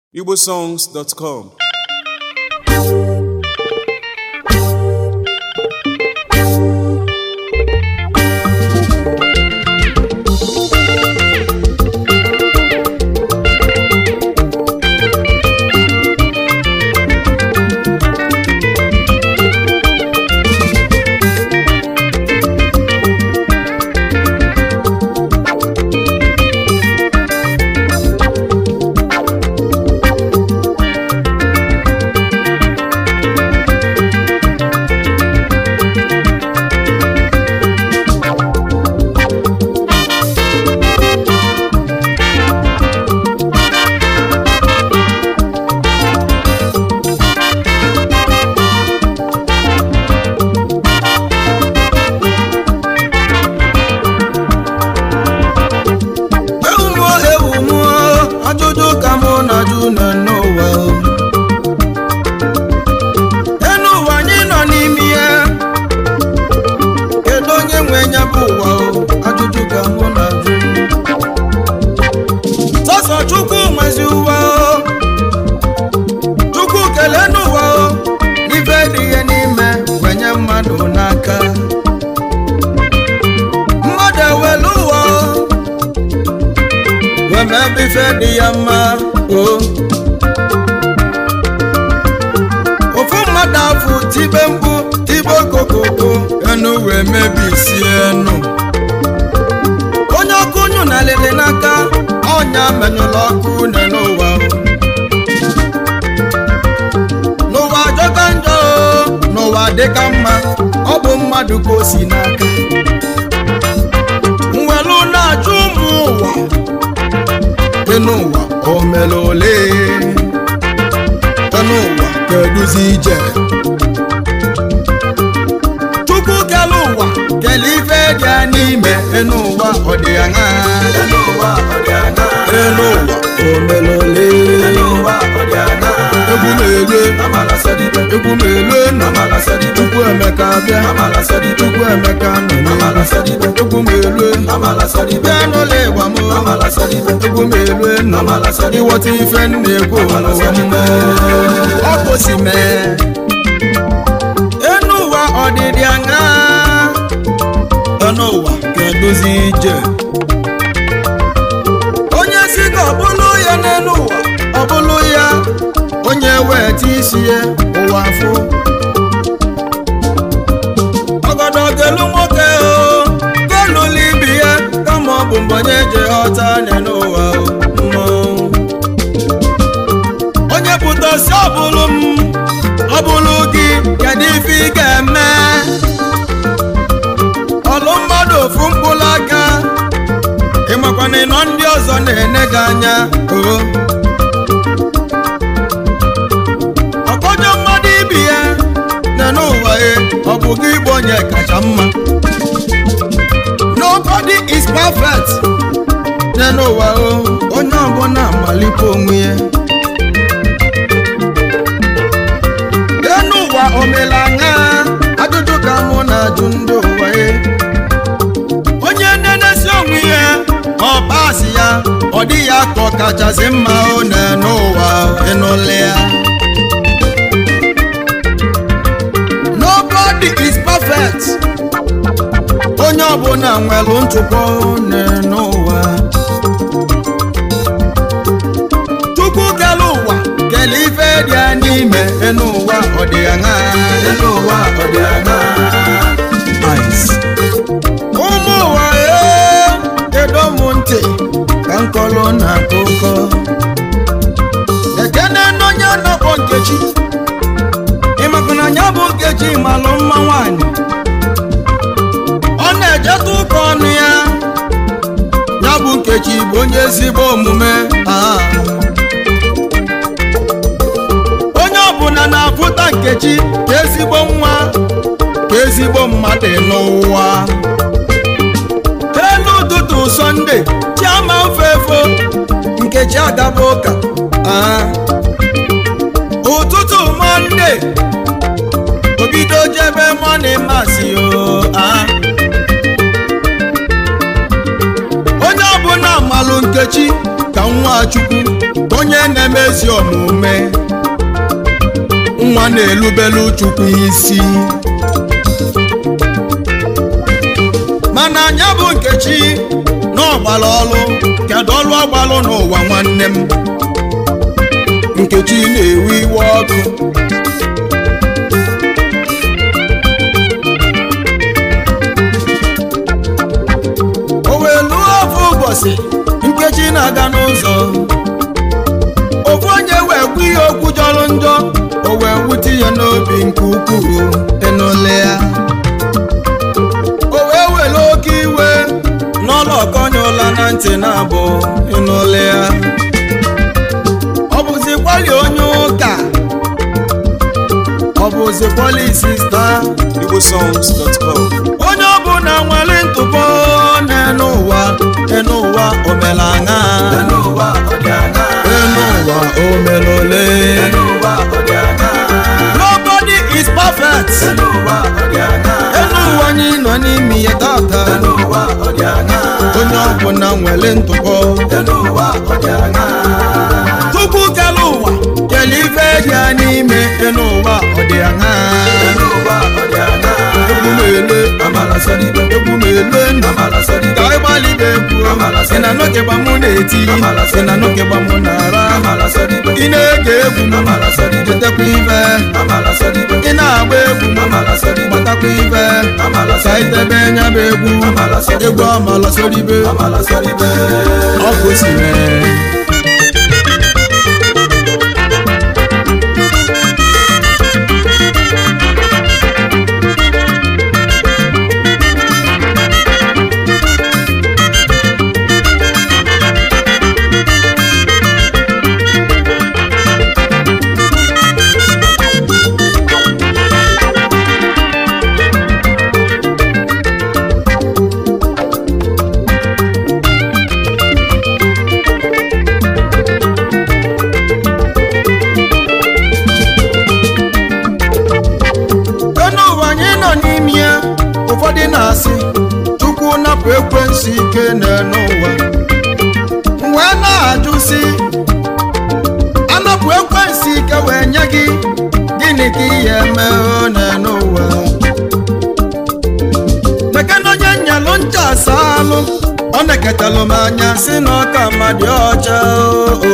igbosongs.com ewumo ewumo ajụjụ ka mụ na-ajụ nọ n'ụwa o. enu ụwa anyị nọ n'ime ya kedu onye nwe ya bụ ụwa o ajụjụ ka mụ na-ajụ sọsọ chukwu nwezi ụwa o chukwu kelee n'ụwa o ife dị ihe n'ime wenye mmadụ n'aka mmadụ ewelu ụwa o weme ebe ife dị ya mma o ofu mmadụ afụ tibe mkpu tibe okokoko enu wee mebisi enu onye ọkụ nyu na lele n'aka ọnya menyụla ọkụ une n'ụwa o. n'ụwa jọka njọ o, n'ụwa dịka mma ọ bụ mmadụ ka o si n'aka mwelu na-achụ ụmụ ụwa enu ụwa o mere ole enu ụwa keduzi ije chukwu kele ụwa kele ife dị ya n'ime enu ụwa ọ dị ya ṅa enu ụwa o mere ole egwu na-ele egwu na-ele nna chukwu emeka bịa chukwu emeka nọ egwu na-ele bịa n'ụlọ ịgba m egwu na-ele nna ịghọta ife m na-ekwu n'ụwa m ọ kwụsị mee enu ụwa ọdịdị aṅa enu ụwa ga-edozi ije onye si ka ọ bụlụ ya n'elu ụwa ọ bụlụ ya onye weta isi ya ụwa afụ ọgọdọ gelu nwoke o gelụlụ ibi ya kama ọ bụ mgbe onye je ghọta n'elu ụwa o mmọnwụ onye pụta si ọbụlụ m ọbụlụ gị kedu ife ị ga-eme ọlụ mmadụ ofu mkpụrụ aka ịmakwana ịnọ ndị ọzọ na-ene gị anya o ọkọjọ mmadụ ibi ya na n'ụwa ya ọ bụ gị bụ onye kacha mma nobody is perfect na n'ụwa o onye ọbụla amalite onwe ya n'ụwa omela anya ajụjụ ka mụ na-ajụ ndị ụwa ya onye nenesi onwe ya ọ pasị ya ọ dị ya ka ọ kachasị mma ọ na n'ụwa ịnụle ya nobody is perfect onye ọbụla nwere ntụpọ na n'ụwa chukwu kele ụwa kele ife dị ya n'ime n'ụwa ọ dị ya ṅa n'ụwa ọ dị ya ṅa Ice. ụmụ ụwa ee kedo m ntị ka nkọlụ na akụkọ ekene n'onye nọkpọ nkechi ịmakana ya bụ nkechi malụ mma nwanyị ọ na-ejeta ụka ọnụ ya ya bụ nkechi bụ onye ezigbo omume ah. onye ọbụla na-apụta nkechi ka ezigbo nwa ka ezigbo mmadụ n'ụwa elu ụtụtụ sọnde chiama ofefo nkechi agaba ụka ah. ụtụtụ mọnde obido jebe mọni masị o ah. onye ọbụla malụ nkechi ka nwa chukwu onye onye na-emezi omume nwa na-elubelu chukwu isi mana anya bụ nkechi na ọgbara ọlụ kedu ọlụ ọgbalụ n'ụwa nwanne m nkechi na-ewe iwe ọkụ o wee lụọ ofu ụbọchị nkechi na-aga n'ụzọ ofu onye wee kwu ihe okwu jọrọ njọ o wee wute ya n'obi nke ukwuu ịnụle ya o wee were oke iwe n'ọlụ ọkọnye ụla na ntị na-abụ ịnụle ya ọ bụzi kwali onye ụka ọ bụzi kwali sista igbosongs.com onye ọbụla nwere ntụpọ n'enu ụwa enu ụwa omelaṅa enu ụwa omelole nobody is perfect enu ụwa anyị nọ n'ime ya tata onye ọbụla nwere ntụpọ tupu kele ụwa kele ife dị ya n'ime enu ụwa ọ dị aṅa egwu m ele egwu m ele nna ka ịgbalịbe egwu ị na nọkegba mụ na-eti ị na nọkegba mụ na-ara ị na-ege egwu m chetakwa ife ị na-agba egwu m gbatakwa ife ka itebe nya bụ egwu egwu amala soribe ọ bụ si mee enu ụwa anyị nọ n'ime ya ụfọdụ na-asị chukwu napụ ekwensu ike n'enu ụwa M wee na-ajụ si anapụ ekwensu ike wee nye gị gịnị ka ihe eme o n'enu ụwa mekana onye nyalụ ncha asalụ ọ na-eketalụ m anya si na ọka mmadụ ọcha o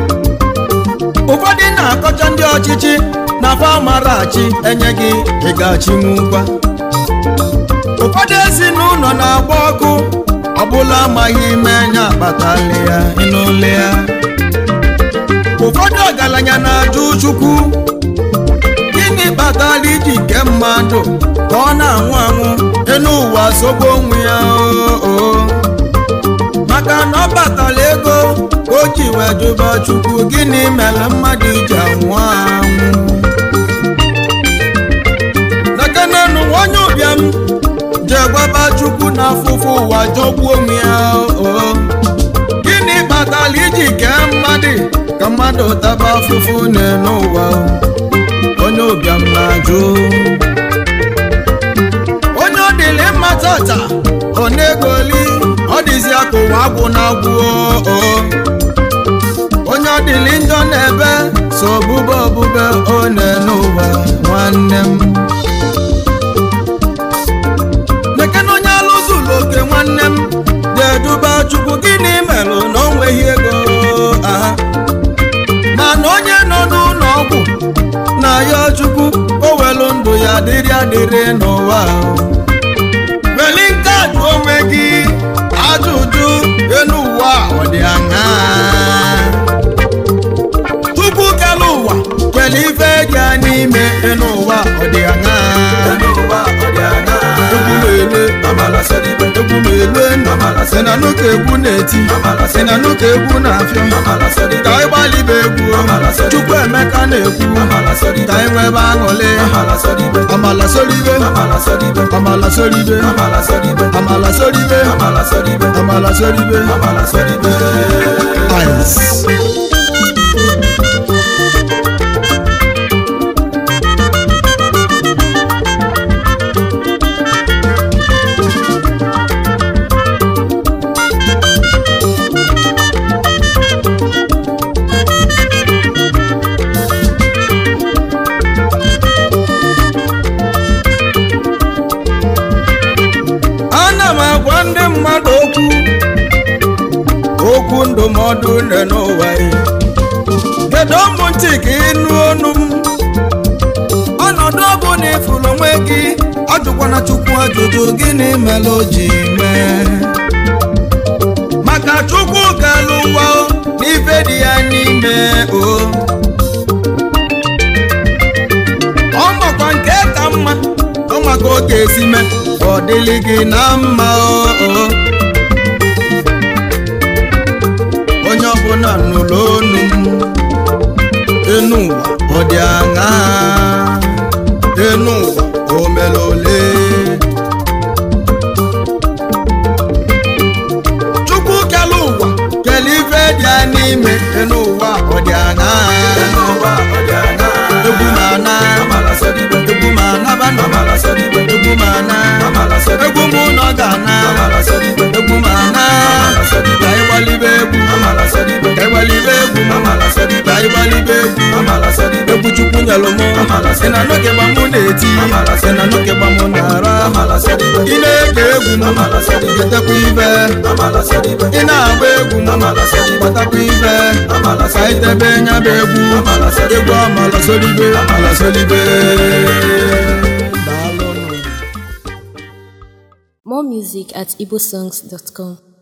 ụfọdụ na-akọcha ndị ọchịchị na afọ amarachi enye gị ịgachinwukwa ụfọdụ ezinụlọ na-agba ọkụ ọbụla amaghị ime nya akpatali ya ịnụle ya ụfọdụ ọgaranya na-ajụ chukwu gịnị kpatara iji nke mmadụ ka ọ na-anwụ anwụ enu ụwa sogbu onwe ya oo maka na ọ batara ego ka o ji wee jụba chukwu gịnị mere mmadụ ji anwụ anwụ nakanenu onye ụbịam jee gwaba chukwu na afụfụ ụwa jọgbuo onwe ya oo gịnị kpatara iji kee mmadụ ka mmadụ taba afụfụ n'elu ụwa onye ụbịam na-ajụ onye ọ dịlị mma tata ọ na-egoli ọ dịzi aka ụwa agwụ na agwụ oo onye ọ dịlị njọ na-ebe so ọbụbe ọbụbe ọ na-ene ụwa nwanne m nekena onye alụzụlụ oke nwanne m ga-eduba chukwu gịnị merụ na o nweghị ego aha mana onye nọ n'ụlọ ọgwụ na ya chukwu o welu ndụ ya dịrị adịrị n'ụwa weli nke a jụ onwe gị ajụjụ elu ụwa ọ dị aṅaa tupu kele ụwa kele ife dị ya n'ime elu ụwa ọ dị aṅaa egwu na-ele egwu na-ele nna sị na n'ụka egwu na-eti sị na n'ụka egwu na-afịọ ka anyị gbalịba egwu chukwu emeka na-ekwu ka anyị nwebe aṅụlị amala soribe amala soribe amala soribe amala soribe ice nne n'ụwa ya kedu ụmụ ntị ka ịnụ ọnụ m ọnọdụ ọ bụ na ịfụrụ onwe gị ajụkwana chukwu ajụjụ gịnị mere o ji mee maka chukwu galụ ụwa o, n'ife dị ya n'ime o ọ makwa nke ka mma ọ maka oge esi mee ka ọ dịlị gị na mma o o. onye ọbụla nụrụ onu m enu ụwa ọ dị aṅa enu ụwa o mere ole chukwu kele ụwa kele ife dị ya n'ime enu ụwa ọ dị aṅa egwu ma na egwu ma nabana egwu ma na egwu mụ nọ ga na egwu ma na ka ịgbalibe egwu ka ịgbalibe egwu ka ịgbalibe egwu egwu chukwu nyelụ mụ ị na n'oge gba mụ na-eti ị na n'oge gba mụ na-ara ị na-ege egwu m getekwa ibe ị na-agba egwu m gbatakwa ibe ka itebe nya bụ egwu egwu amala solibe amala solibe daalụnụ More music at igbosongs.com.